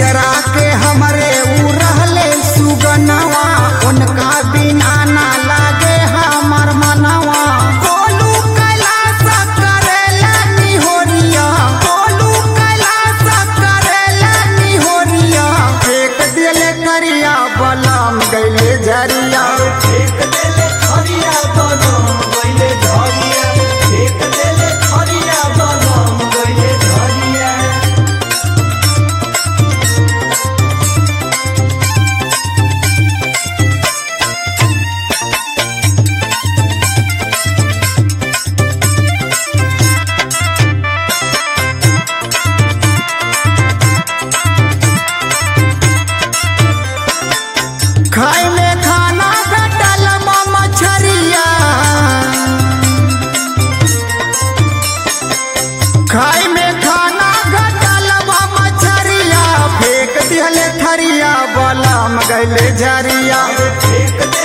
जियरा के हमरे उ रहले सुगनवा उनका बिना ना लागे हमर मनवा कोलू कैलाश करेला निहोरिया कोलू कैलाश करेला निहोरिया फेंक दिले करिया बलम गइले झरिया एक देले खरिया बनम गइले झरिया एक देले खरिया बनम गइले झरिया खाए में खाना घटल मछरिया खाए में खाना घटल मछरिया फेंक दिहले थरिया बलम गइले झरिया एक